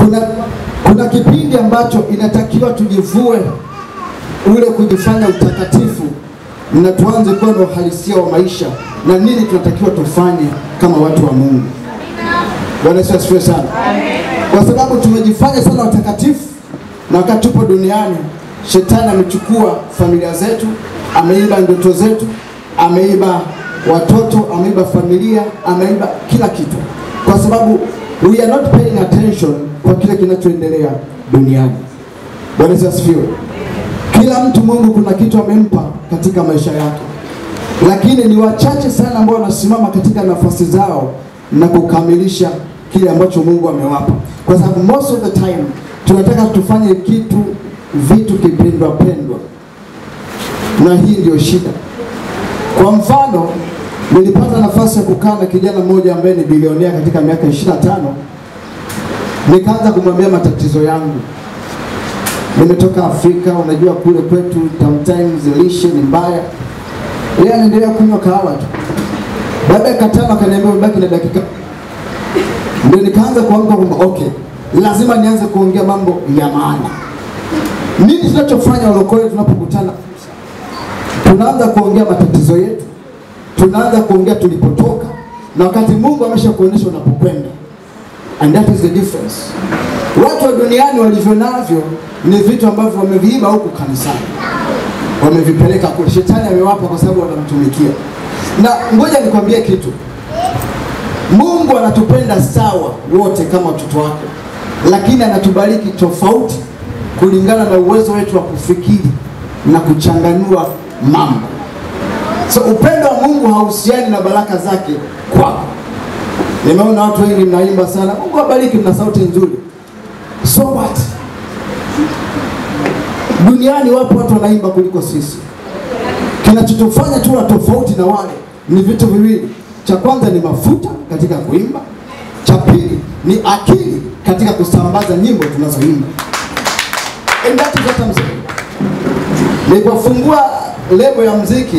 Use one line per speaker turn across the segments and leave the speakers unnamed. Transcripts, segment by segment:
kuna, kuna kipindi ambacho inatakiwa tujivue ule kujifanya utakatifu na tuanze kuwa na uhalisia wa maisha na nini tunatakiwa tufanye kama watu wa Mungu. Bwana Yesu asifiwe sana, kwa sababu tumejifanya sana watakatifu, na wakati tupo duniani shetani amechukua familia zetu, ameiba ndoto zetu, ameiba watoto, ameiba familia, ameiba kila kitu, kwa sababu we are not paying attention kwa kile kinachoendelea duniani. Bwana Yesu asifiwe. Kila mtu Mungu kuna kitu amempa katika maisha yake, lakini ni wachache sana ambao wanasimama katika nafasi zao na kukamilisha kile ambacho Mungu amewapa, kwa sababu most of the time tunataka tufanye kitu vitu kipendwa pendwa, na hii ndio shida. Kwa mfano, nilipata nafasi ya kukaa na kijana mmoja ambaye ni bilionea katika miaka 25 nikaanza kumwambia matatizo yangu nimetoka Afrika, unajua kule kwetu sometimes lishe ni mbaya. Yeye anaendelea kunywa kahawa tu. Baada ya katano akaniambia umebaki na dakika, ndio nikaanza kuamka kwamba okay, lazima nianze kuongea mambo ya maana. Nini tunachofanya walokole tunapokutana? Tunaanza kuongea matatizo yetu, tunaanza kuongea tulipotoka, na wakati Mungu amesha kuonyesha unapokwenda, and that is the difference. Watu wa duniani walivyo navyo ni vitu ambavyo wameviiba huku kanisani, wamevipeleka kule. Shetani amewapa kwa sababu wanamtumikia. Na ngoja nikwambie kitu, Mungu anatupenda sawa wote kama watoto wake, lakini anatubariki tofauti kulingana na uwezo wetu wa kufikiri na kuchanganua mambo. So upendo wa Mungu hauhusiani na baraka zake kwako. Nimeona watu wengi mnaimba sana, Mungu abariki, mna sauti nzuri. So what? Duniani wapo watu wanaimba kuliko sisi. Kinachotufanya tuwa tofauti na wale ni vitu viwili. Cha kwanza ni mafuta katika kuimba, cha pili ni akili katika kusambaza nyimbo tunazoimba. And that is what I'm saying. Nilipofungua lebo ya mziki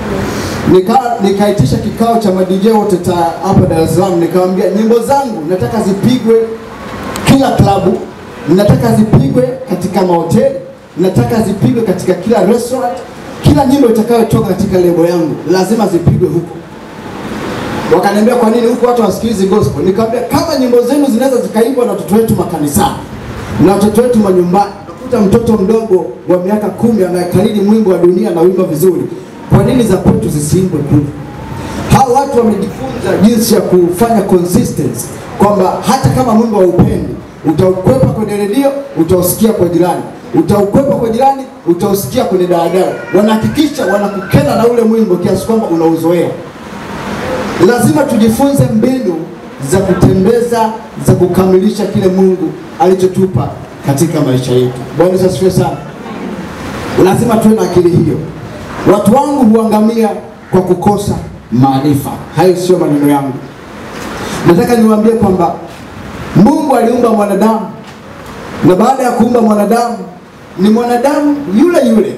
nika nikaitisha kikao cha madj wote ta hapa Dar es Salaam, nikamwambia nyimbo zangu nataka zipigwe kila klabu, nataka zipigwe katika mahoteli, nataka zipigwe katika kila restaurant. Kila nyimbo itakayotoka katika lebo yangu lazima zipigwe huko. Wakaniambia kwa nini huko watu wasikilizi gospel? Nikamwambia kama nyimbo zenu zinaweza zikaimbwa na watoto wetu makanisani na watoto wetu manyumbani, nakuta mtoto mdogo wa miaka kumi anayekariri mwimbo wa dunia na wimbo vizuri, kwa nini za kwetu zisiimbwe kule? Hao watu wamejifunza jinsi ya kufanya consistency, kwamba hata kama mwimbo haupendi utaukwepa kwenye redio, utausikia kwa jirani, utaukwepa kwa jirani, utausikia kwenye daladala. Wanahakikisha wanakukena na ule mwimbo kiasi kwamba unauzoea. Lazima tujifunze mbinu za kutembeza za kukamilisha kile Mungu alichotupa katika maisha yetu. Bwana Yesu asifiwe sana. Lazima tuwe na akili hiyo. Watu wangu huangamia kwa kukosa maarifa. Hayo sio maneno yangu. Nataka niwaambie kwamba Mungu aliumba mwanadamu, na baada ya kuumba mwanadamu ni mwanadamu yule yule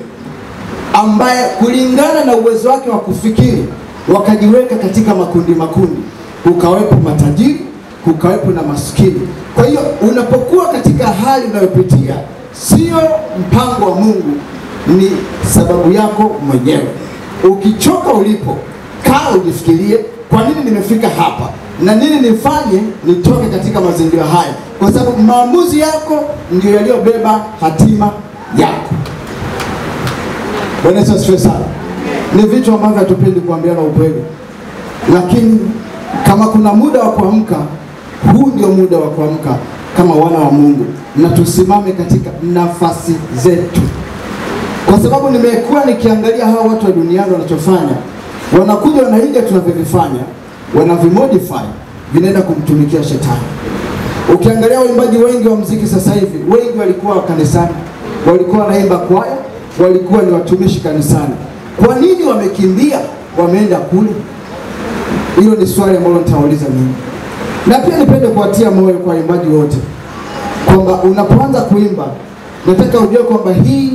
ambaye kulingana na uwezo wake wa kufikiri wakajiweka katika makundi makundi, kukawepo matajiri, kukawepo na maskini. Kwa hiyo unapokuwa katika hali unayopitia, sio mpango wa Mungu, ni sababu yako mwenyewe. Ukichoka ulipo, kaa ujifikirie, kwa nini nimefika hapa na nini nifanye nitoke katika mazingira haya, kwa sababu maamuzi yako ndio yaliyobeba hatima yako. Bwana Yesu asifiwe sana. Ni vitu ambavyo hatupendi kuambiana ukweli, lakini kama kuna muda wa kuamka, huu ndio muda wa kuamka kama wana wa Mungu, na tusimame katika nafasi zetu, kwa sababu nimekuwa nikiangalia hawa watu wa duniani wanachofanya, wanakuja wanaiga tunavyovifanya, wanavimodify, vinaenda kumtumikia shetani. Ukiangalia waimbaji wengi wa mziki sasa hivi, wengi walikuwa kanisani, walikuwa wanaimba kwaya, walikuwa ni watumishi kanisani. Kwa nini wamekimbia wameenda kule? Hilo ni swali ambalo nitawauliza mimi, na pia nipende kuwatia moyo kwa waimbaji wote kwamba unapoanza kuimba, nataka ujue kwamba hii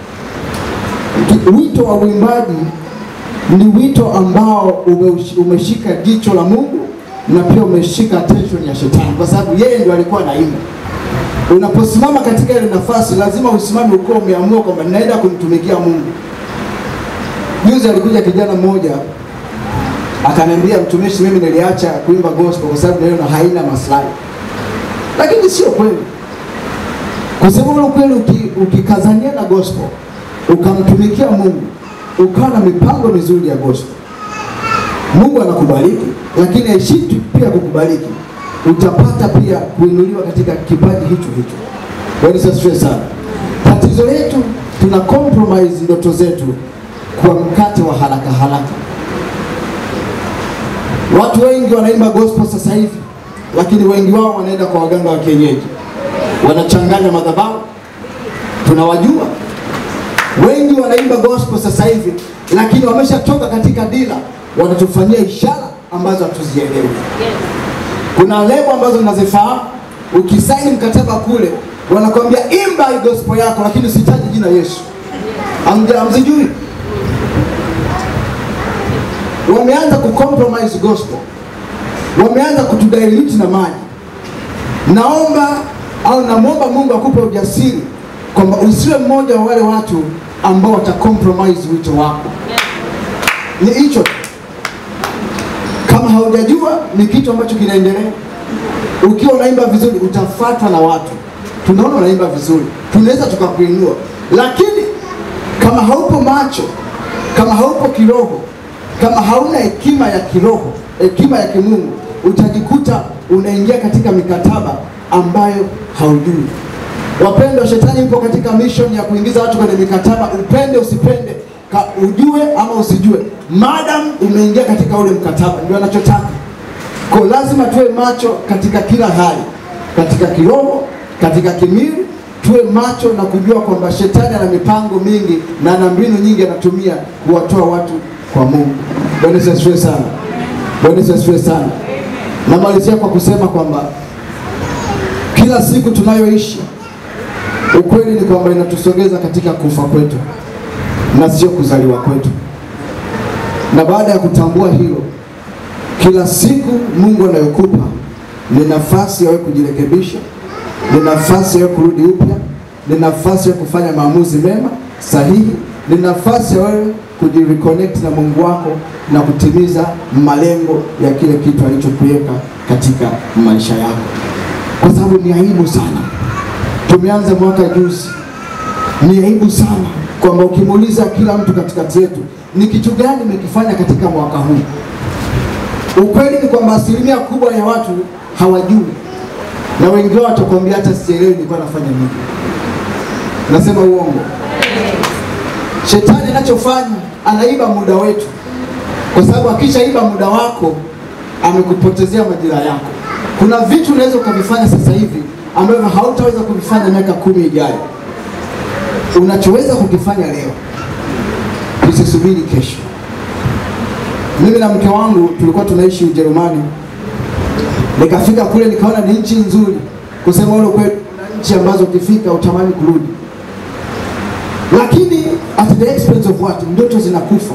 wito wa uimbaji ni wito ambao umeush- umeshika jicho la Mungu na pia umeshika attention ya shetani, kwa sababu yeye ndio alikuwa anaimba. Unaposimama katika ile nafasi, lazima usimame ukiwa umeamua kwamba ninaenda kumtumikia Mungu. Juzi alikuja kijana mmoja akaniambia, mtumishi, mimi niliacha kuimba gospel kwa sababu niliona haina maslahi, lakini sio kweli. Kwa sababu ule kweli, uki- ukikazania na gospel ukamtumikia Mungu ukawa na mipango mizuri ya gospel, Mungu anakubariki, lakini haishii tu pia kukubariki, utapata pia kuinuliwa katika kipaji hicho hicho. Bwana Yesu asifiwe sana. Tatizo letu tuna compromise ndoto zetu kwa mkate wa haraka haraka. Watu wengi wanaimba gospel sasa hivi, lakini wengi wao wanaenda kwa waganga wa kienyeji, wanachanganya madhabahu, tunawajua wengi wanaimba gospel sasa hivi, lakini wameshatoka katika dira, wanatufanyia ishara ambazo hatuzielewi. Kuna lebo ambazo mnazifahamu, ukisaini mkataba kule wanakwambia imba hii gospel yako, lakini usitaje jina Yesu. Hamja- Hamzijui? Wameanza kucompromise gospel, wameanza kutudilute na maji. Naomba au namwomba Mungu akupe ujasiri kwamba usiwe mmoja wa wale watu ambao watacompromise wito wako. Ni hicho tu. Kama haujajua ni kitu ambacho kinaendelea. Ukiwa unaimba vizuri utafuatwa na watu, tunaona unaimba vizuri, tunaweza tukakuinua, lakini kama haupo macho, kama haupo kiroho, kama hauna hekima ya kiroho, hekima ya kimungu, utajikuta unaingia katika mikataba ambayo haujui. Wapendwa, shetani yupo katika mission ya kuingiza watu kwenye mikataba, upende usipende, ka ujue ama usijue, madam umeingia katika ule mkataba, ndio anachotaka. Kwa lazima tuwe macho katika kila hali, katika kiroho, katika kimwili, tuwe macho na kujua kwamba shetani ana mipango mingi na ana mbinu nyingi anatumia kuwatoa watu kwa Mungu. Bwana Yesu asifiwe sana. Bwana Yesu asifiwe sana. Namalizia kwa kusema kwamba kila siku tunayoishi ukweli ni kwamba inatusogeza katika kufa kwetu na sio kuzaliwa kwetu. Na baada ya kutambua hilo, kila siku Mungu anayokupa ni nafasi ya wewe kujirekebisha, ni nafasi ya wewe kurudi upya, ni nafasi ya kufanya maamuzi mema sahihi, ni nafasi ya wewe kujireconnect na Mungu wako na kutimiza malengo ya kile kitu alichokuweka katika maisha yako, kwa sababu ni aibu sana tumeanza mwaka juzi. Ni aibu sana kwamba ukimuuliza kila mtu katikati yetu ni kitu gani umekifanya katika mwaka huu, ukweli ni kwamba asilimia kubwa ya watu hawajui, na wengi wao watakwambia hata sielewi nilikuwa nafanya nini. Nasema uongo? Shetani anachofanya anaiba muda wetu, kwa sababu akishaiba muda wako amekupotezea majira yako. Kuna vitu unaweza ukavifanya sasa hivi ambavyo hautaweza kuvifanya miaka kumi ijayo. Unachoweza kukifanya leo, usisubiri kesho. Mimi na mke wangu tulikuwa tunaishi Ujerumani, nikafika kule nikaona ni nchi nzuri, kusema ule kweli, kuna nchi ambazo ukifika utamani kurudi, lakini at the expense of what, ndoto zinakufa.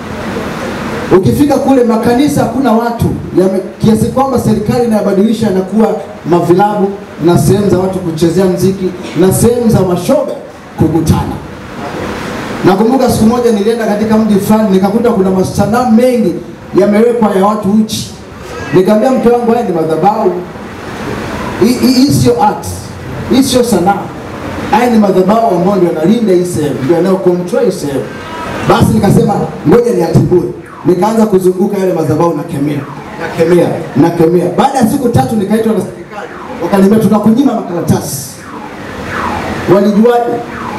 Ukifika kule makanisa hakuna watu yame, kiasi kwamba serikali inayabadilisha yanakuwa mavilabu na sehemu za watu kuchezea mziki na sehemu za mashoga kukutana. Nakumbuka siku moja nilienda katika mji fulani nikakuta kuna masanamu mengi yamewekwa ya watu uchi. Nikamwambia mke wangu, haya ni madhabahu, hii hii- hii sio art, hii sio sanaa, haya ni madhabahu ambayo ndio yanalinda hii sehemu, ndio yanayo control hii sehemu. Basi nikasema ngoja niatibue, nikaanza kuzunguka yale madhabahu na kemea na kemea na kemea. Baada ya siku tatu nikaitwa na serikali, wakaniambia tunakunyima makaratasi. Walijuaje?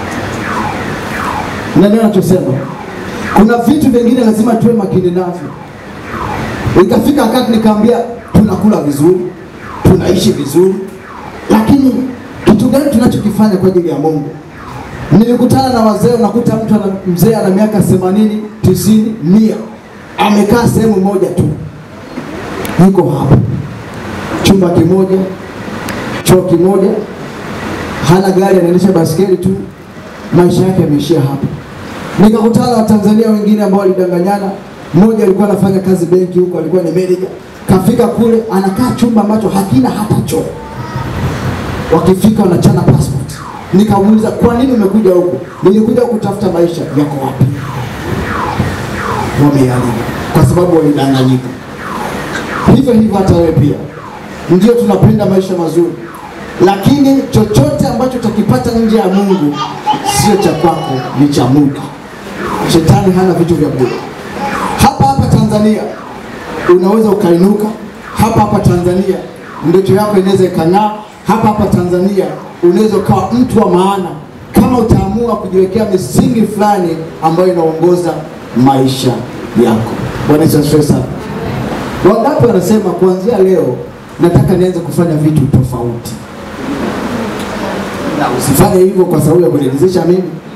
na ndio nachosema, kuna vitu vingine lazima tuwe makini navyo. Ikafika wakati nikaambia, tunakula vizuri, tunaishi vizuri, lakini kitu gani tunachokifanya kwa ajili ya Mungu? Nilikutana na wazee, unakuta mtu ana mzee ana miaka themanini, tisini, mia, amekaa sehemu moja tu, yuko hapo, chumba kimoja, choo kimoja, hana gari, anaendesha baskeli tu, maisha yake yameishia hapo. Nikakutana na Watanzania wengine ambao walidanganyana. Mmoja alikuwa anafanya kazi benki huko, alikuwa ni manager, kafika kule anakaa chumba ambacho hakina hata choo. wakifika wanachana passport. Nikamuuliza, kwa nini umekuja huku? Nilikuja kutafuta maisha. Yako wapi? Wameharibu kwa sababu walidanganyika. Hivyo hivyo hata wewe pia, ndio tunapenda maisha mazuri, lakini chochote ambacho utakipata nje ya Mungu sio cha kwako, ni cha muda. Shetani hana vitu vya bure. Hapa hapa Tanzania unaweza ukainuka, hapa hapa Tanzania ndoto yako inaweza ikang'aa, hapa hapa Tanzania unaweza ukawa mtu wa maana kama utaamua kujiwekea misingi fulani ambayo inaongoza maisha yako. Bwana Yesu asifiwe sana. Wangapi wanasema kuanzia leo nataka nianze kufanya vitu tofauti? Na usifanye hivyo kwa sababu ya kuniridhisha mimi,